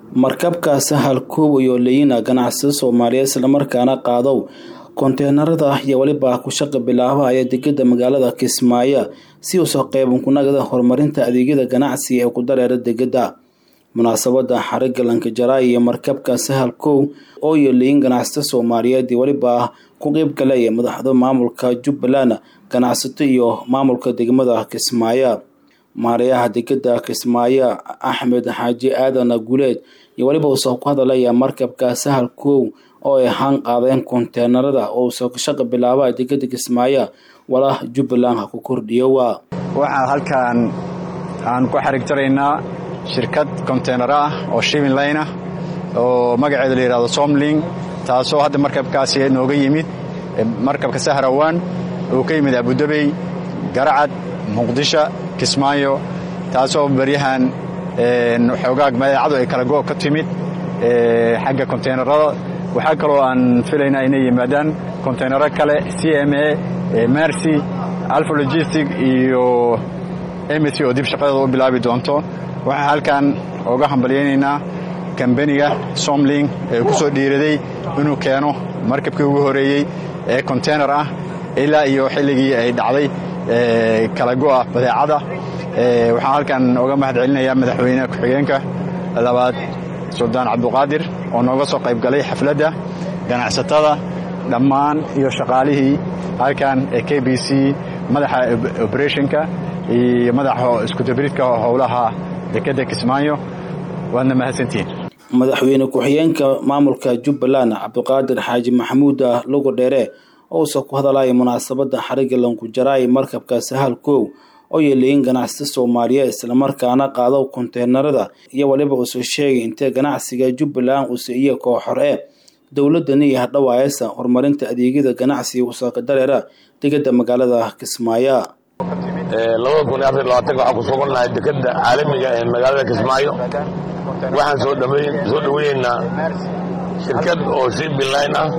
markabka sahal kuub iyo leyina ganacsada soomaaliyeed islamarkaana qaadow konteenarada iyo weliba ku shaqa bilaabahaya degada magaalada kismaayo si uusa qeyban kunagada horumarinta adeegyada ganacsiga ee ku dareera degada munaasabada xariga lankajaraay iyo markabka sahal kow oo iyo leyin ganacsata soomaaliyeed iyo weliba ku qeyb galaya madaxda maamulka jubbaland ganacsato iyo maamulka degmada kismaayo maarayaha degada kismaayo axmed xaaji aadan guleed iyo weliba uusa ku hadalaya markabka sahal kow oo ay haan qaadeen konteenarada oo uusa shaqa bilaaba degada kismaayo wala jubbaland ha ku kordhiyo waa waxaan halkan aan ku xarig jaraynaa shirkad konteenar ah oo shivin line ah oo magaceeda la yidhahdo somling taasoo hadda markabkaasi nooga yimid markabka sahrawan oo ka yimid abudabey garacad muqdisho kismaayo taasoo baryahan xoogaag madeecadu ay kala go' ka timid xagga konteenarada waxaa kaloo aan filaynaa inay yimaadaan konteenaro kale c m a mercy alfa logistic iyo mc oo dib shaqadeeda u bilaabi doonto waxaan halkan oga hambalyaynaynaa kambaniga somling ee ku soo dhiiraday inuu keeno markabkii ugu horeeyey ee konteynar ah ilaa iyo xilligii ay dhacday kala go'a badeecada waxaan halkan oga mahad celinayaa madaxweyne ku-xigeenka labaad suldaan cabduqaadir oo nooga soo qayb galay xafladda ganacsatada dhammaan iyo shaqaalihii halkan ee k b c madaxa oberetionka iyo madaxa iskudabridka howlaha dekadda kismaayo waadna mahadsantihiin madaxweyne ku-xigeenka maamulka jubbaland cabdiqaadir xaaji maxamuud lugo dheere ousa ku hadalaya munaasabada xariga lankujaraay markabka sahal kow oo yeeleyin ganacsata soomaaliyeed islamarkaana qaado konteenarada iyo waliba uusoo sheegay intee ganacsiga jubbaland uuse iyo kooxor e dowladani iyo hadhawaayasa horumarinta adeegyada ganacsiga usaaka dareera degada magaalada kismaayo labada kun iyo afar labaatanka waxaan ku sugannahay dekada caalamiga ee magaalada kismaayo waxaan soo soo dhaweyneynaa shirkad oo shibiline ah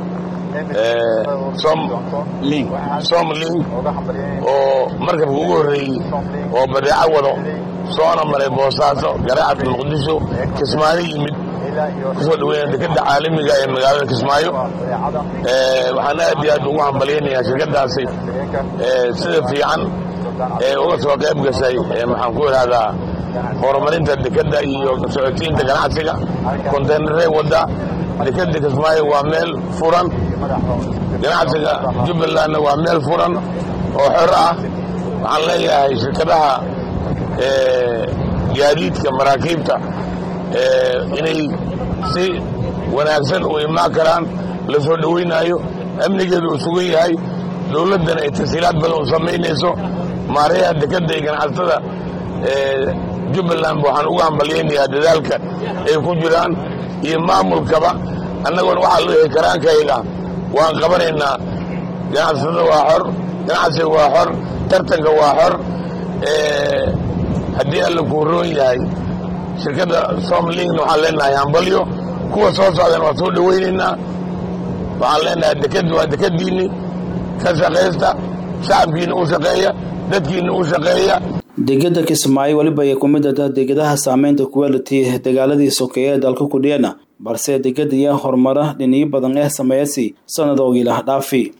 somlink oo markabka ugu horreeyey oo badeeco wado soona maray boosaaso garaacad muqdisho kismaayo yimid kusoo dhaweynaa dekada caalamiga ee magaalada kismaayo waxaan aad iyo aad ugu hambalyaynayaa shirkadaasi sida fiican ee uga soo qayb gashay maxaan ku idhahdaa horumarinta dekadda iyo socotiinta ganacsiga konteynaray wadda dekadda kismaayo waa meel furan ganacsiga jubbalandna waa meel furan oo xor ah waxaan leeyahay shirkadaha gaadiidka maraakiibta inay si wanaagsan u imaan karaan la soo dhoweynaayo amnigeedu uu sugan yahay dowladdana ay tasiilaad badan u samaynayso maarayaha dekadda iyo ganacsatada jubbaland waxaan ugu hambalyaynayaa dadaalka ay ku jiraan iyo maamulkaba annagoona waxaa loo karaankayga waan qabanaynaa ganacsatada waa xor ganacsiga waa xor tartanka waa xor haddii alla kuu roon yahay shirkadda somlingna waxaan leenahay hambalyo kuwa soo socdana waan soo dhowaynaynaa waxaan leenahay dekaddu waa dekadiinni ka shaqaysta shacabkiina u shaqeeya dadkiina u shaqeeya degada kismaayo weliba ay ku mid ah degadaha saameynta quality dagaaladii sokeeye ee dalka kudhiyana balse degada iyo horumara dhiniyo badan ee sameeyasi sanadoogiilah dhaafi